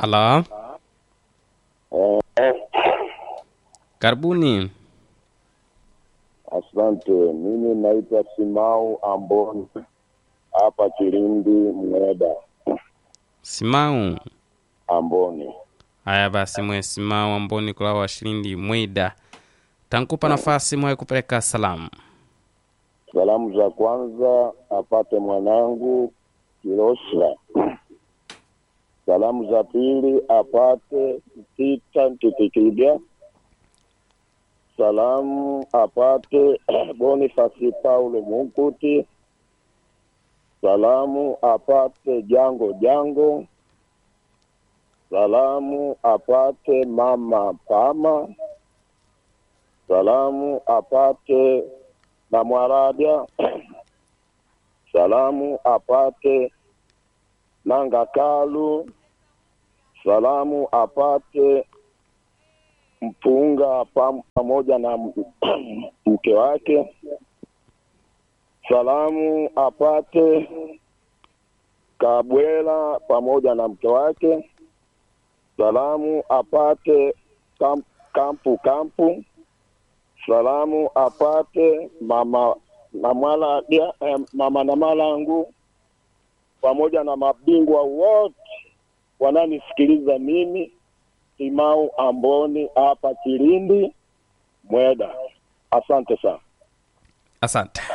Halo, Eh, karibuni. asante. Mimi naitwa Simau Amboni hapa Kilindi Mweda. Simau. Amboni, Haya basi, mwe Simau amboni kula washilindi mwida tankupa nafasi mwe kupeleka salamu. salamu za kwanza apate mwanangu Kilosla. Salamu za pili apate Tita Ntitikibya. Salamu apate Bonifasi Paulo Munkuti. Salamu apate Jango Jango. Salamu apate Mama Pama. Salamu apate na Mwaradia. Salamu apate Nanga Kalu. Salamu apate Mpunga pam- pamoja na m- mke wake. Salamu apate Kabwela pamoja na mke wake. Salamu apate kam, Kampu Kampu. Salamu apate mama Namala dia, eh, mama Namalangu pamoja na mabingwa wote wananisikiliza mimi Simau Amboni hapa Kilindi Mweda. Asante sana. Asante.